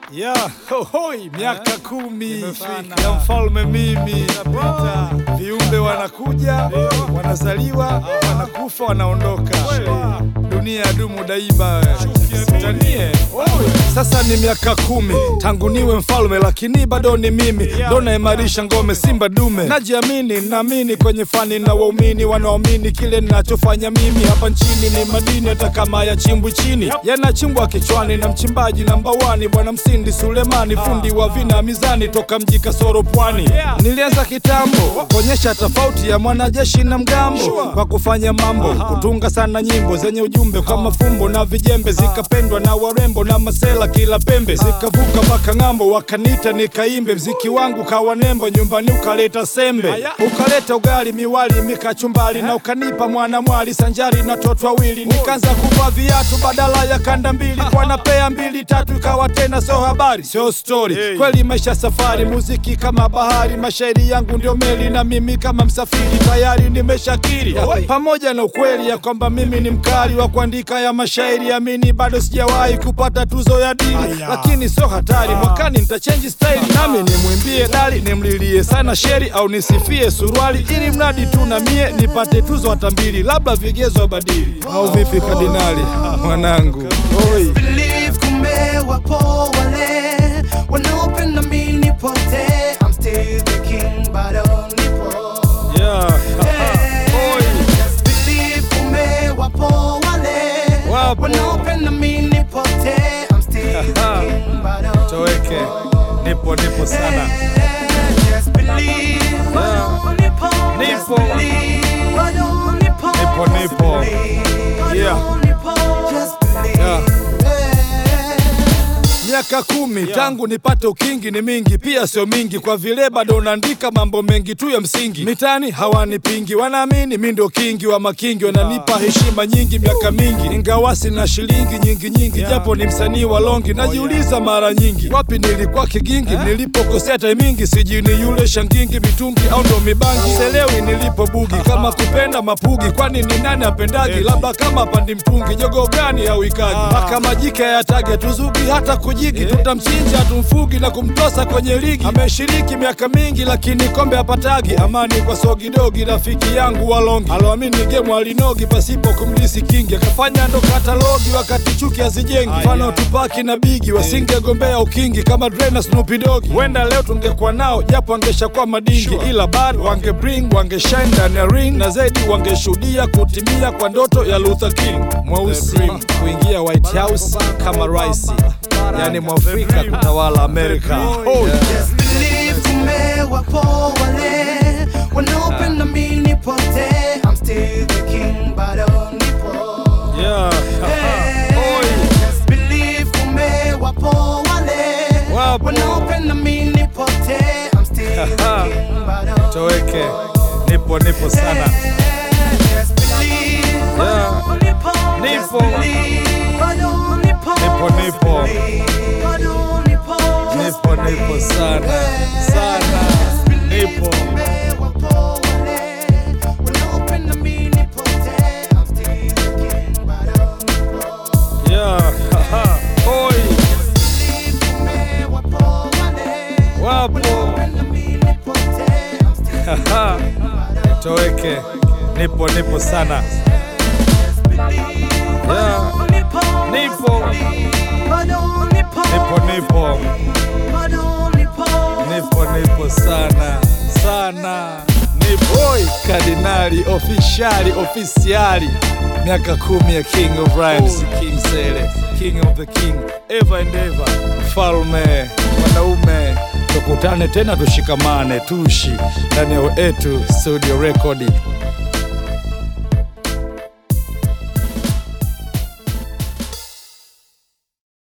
Ya, hohoi, miaka kumi Imefika. ya mfalme mimi. Inapita. Viumbe wanakuja, wanazaliwa, wanakufa, wanaondoka. Dunia ya dumu daima. Tanie. Sasa ni miaka kumi tangu niwe mfalme, lakini bado ni mimi ndo naimarisha ngome Simba dume. Najiamini, naamini kwenye fani na waumini wanaamini kile ninachofanya mimi hapa nchini ni madini, hata kama yachimbwi chini, yanachimbwa kichwani na mchimbaji namba wani, Bwana Msindi Sulemani, fundi wa vina mizani, toka mji Kasoro Pwani. Nilianza kitambo kuonyesha tofauti ya mwanajeshi na mgambo, kwa kufanya mambo, kutunga sana nyimbo zenye ujumbe kwa mafumbo na vijembe, zikapendwa na warembo na masela kila pembe, zikavuka mpaka ng'ambo, wakanita nikaimbe, mziki wangu kawa nembo, nyumbani ukaleta sembe, ukaleta ugali, miwali, mikachumbali na ukanipa mwana mwali sanjari na toto wawili, nikaanza kuvaa viatu badala ya kanda mbili, kwa napea mbili tatu, ikawa tena sio habari, sio story kweli, maisha safari, muziki kama bahari, mashairi yangu ndio meli na mimi kama msafiri, tayari nimeshakiri pamoja na ukweli ya kwamba mimi ni mkali wa kuandika ya mashairi, amini bado sijawahi kupata tuzo ya dini, lakini sio hatari, mwakani nitachange style, nami nimwimbie dali, nimlilie sana sheri au nisifie suruali, ili mradi tu na mie nipate tuzo hata mbili, labda vigezo badili, au vipi kardinali mwanangu? Oi. Believe kumbe wapo wale wanaopenda mimi nipotee. I'm still the king, bado nipo. Yeah. Oi. Just believe kumbe wapo wale Wapo. wanaopenda mimi nipotee. I'm still the king, bado Toweke, nipo nipo sana. Just believe, bado nipo. Just Nipo. believe, bado nipo. Nipo, Just nipo. believe, bado Yeah. nipo. Just believe. Yeah. Miaka kumi tangu nipate ukingi ni mingi, pia sio mingi, kwa vile bado naandika mambo mengi tu ya msingi. Mitani hawanipingi, wanaamini mi ndo kingi wa makingi, wananipa heshima nyingi miaka mingi, ingawa sina shilingi nyingi nyingi, japo ni msanii wa longi. Najiuliza mara nyingi, wapi nilikuwa kigingi, nilipokosea taimingi, sijui ni yule shangingi mitungi au ndo mibangi, selewi nilipo bugi, kama kupenda mapugi, kwani ni nani apendagi? Labda kama pandi mtungi, jogo gani au ikaji, mpaka majike yatage tuzugi hata kujigi, tutamchinja tumfugi na kumtosa kwenye ligi. Ameshiriki miaka mingi, lakini kombe hapatagi. Amani kwa sogidogi, rafiki yangu walongi, aloamini gemu alinogi pasipo kumdisi kingi, akafanya ndo katalogi wakati chuki hazijengi. Mfano Tupaki na Bigi wasingegombea ukingi kama Dre na Snoop Dogg, huenda leo tungekuwa nao, japo wangeshakuwa madingi, ila bado wange bring wangeshine ndani ya ring, na zaidi wangeshuhudia kutimia kwa ndoto ya Luther King mweusi kuingia White House kama rais, yani mwafrika kutawala Amerika. Oh, yeah. Just believe kumbe wapo wale wanaopenda mimi nipotee. I'm still the king, bado nipo. Yeah. Oi. Just believe kumbe wapo wale Wapo. wanaopenda mimi nipotee. I'm still the king, bado Toweke, nipo nipo sana. Just believe, bado nipo. Just Nipo. believe, bado nipo. Nipo, nipo. Just believe, bado nipo. Just Nipo nipo sana sana, nipo yeah. Oi, wapo Toweke, nipo nipo sana yeah. Nipo nipo nipo nipo nipo sana sana nipo Oi, kardinali officiali ofisiali miaka kumi ya King of Rhymes King Sele King of the King ever and ever mfalme wanaume tukutane tena tushikamane tushi ndani ya etu studio record